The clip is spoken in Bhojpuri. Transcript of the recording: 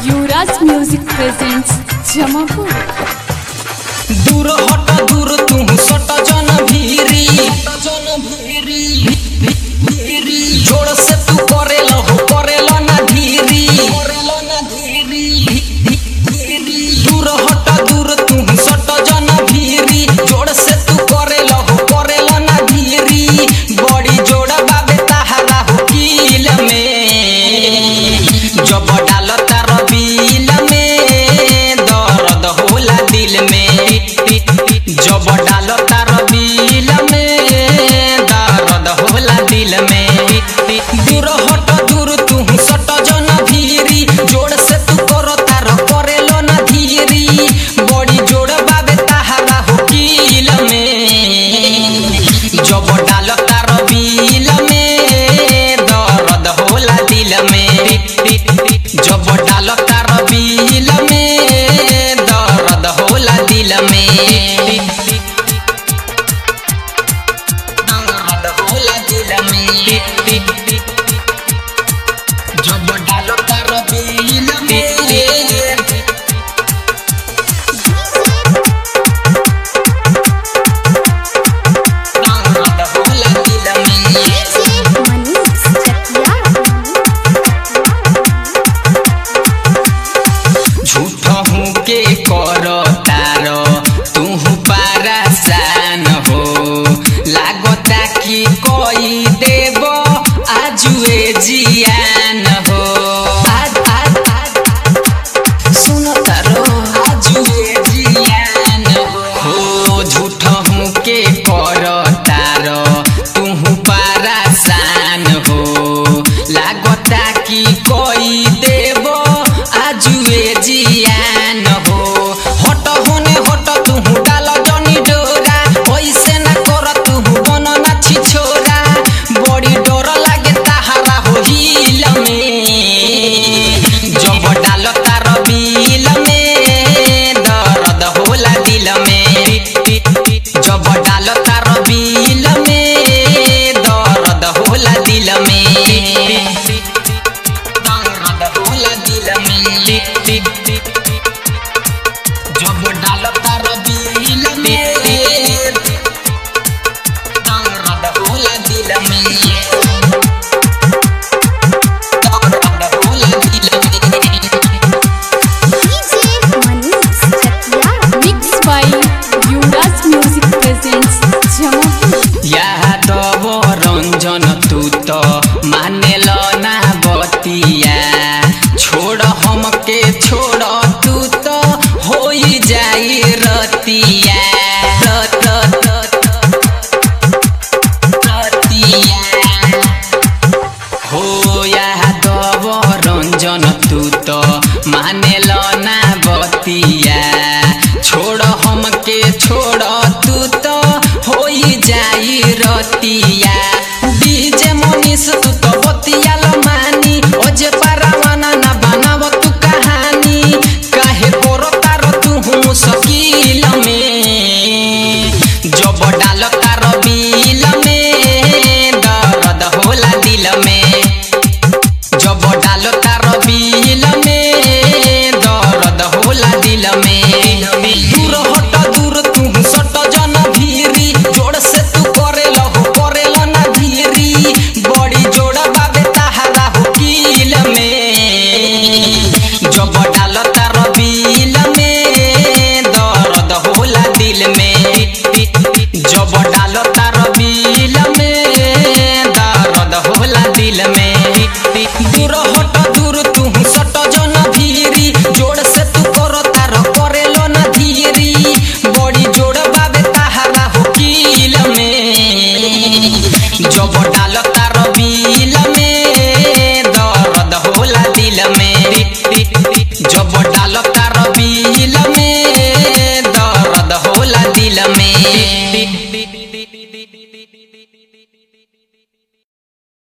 युवराज म्यूजिक प्रेजेंट्स जमापुर दूर हट दूर तू सट जन भीरी जन भीरी जोर से तू करेल हो करेल ना धीरी करेल ना धीरी दूर हट दूर तू सट जन भीरी जोर से तू करेल हो करेल ना धीरी बड़ी जोड़ बाबे ताहरा हो कील में जब डाल तार बिल में दर्द होला दिल में जब डाल तार बिल में दर्द होला दिल में दूर हट दूर तू सट जन भीरी जोड़ से तू कर तार करेलो ना धीरी बड़ी जोड़ बाबे ताहरा हो कील में जब डाल तार बिल में दर्द होला दिल में जब डाल तार बिल में दर्द होला दिल में दर्द होला दिल में जब डाल तार बिल में दर्द होला दिल में मनीष चकिया झूठ हूँ के कर तार तू पारासान हो लागता कि कोई देव आजुए जियान हो आज आज आज सुनो तारो आजुए जियान हो झूठ हूँ के कर तार तू पारासान हो लागता कि कोई देव आजुए जियान हो हट होने हट तू डाल जनी डोरा ऐसे ना कर तू बन ना छिछोरा बड़ी डर लागे ताहारा हो हिल में जब डाल तार बिल में दर्द होला दिल में जब डाल तार बिल में दर्द होला दिल में दर्द होला दिल में जब डाल तार बिल में दर्द होला दिल में दर्द होला दिल में Manish Chakiya mix by Yuvraj music presents Jamapur Yadav Ranjan तू तो मानेल ना बतिया छोड़ हमके छोड़ तू तो हो जाई रतिया रत- रत- रतिया हो यादव रंजन तू तो मानेल